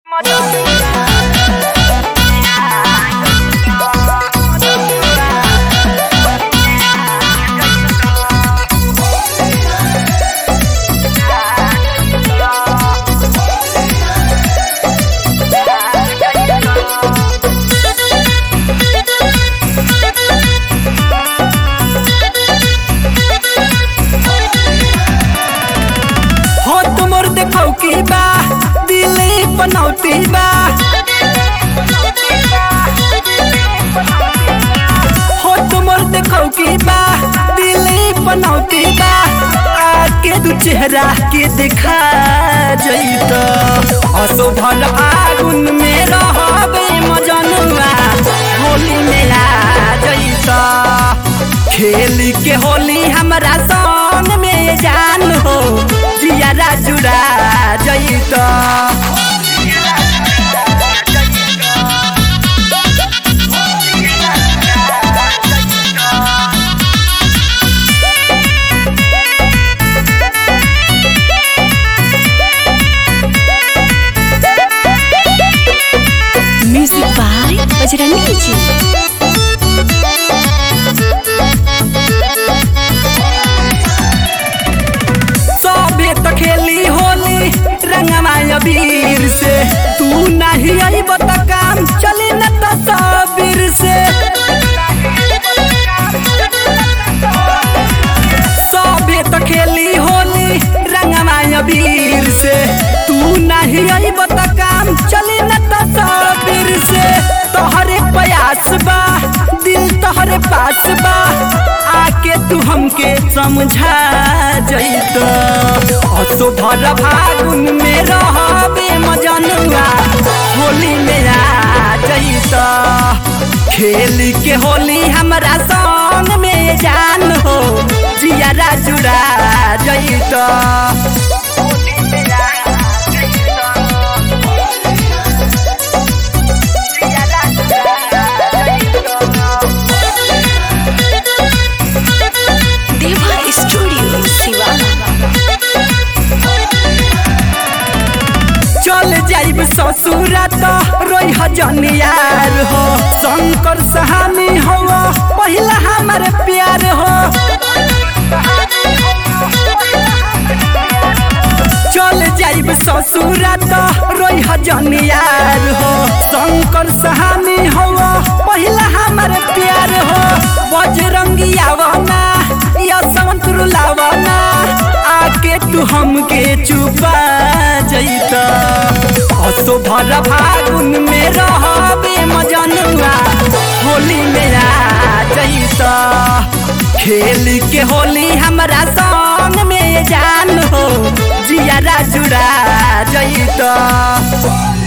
हो तुमर देखौ की बा दिले पनौती बा हो तुमर देखौ की बा दिले पनौती बा आके दू चेहरा के देखा जइत असो भल आगुन में रहबे मजनुआ होली में आ जइत खेली के होली हमरा संग में जान हो जियारा जुड़ा जइत म्यूजिक बाय बजरंगी जी सबे तो खेली होली रंगमा अबीर से तू नहीं अइब त काम चली न त सबीर से सबे तो खेली होली रंगमा अबीर से तू नहीं अइब त काम चली न त सबीर से तोहरे प्रयास बा दिल तोहरे पास बा आके तू हमके समझा जइत असो भर फागुन में रहबे मजनुआ होली में आ जइत खेली के होली हमरा संग में जान हो जियारा जुड़ा जइत देवा स्टूडियो सिवाना चल जाइब ससुरा तो रोई हजन यार हो शंकर सहानी हो पहिला हमार प्यार हो चल जाइब ससुरा तो रोई हजन यार हो शंकर सहानी हो पहिला हमार प्यार हो बजरंगी आवना या संतरू लावना आके तू हमके चुपा जइत असो भर फागुन में रहबे मजनुआ होली में आ जइत खेली के होली हमरा संग में जान हो जियारा जुड़ा जइत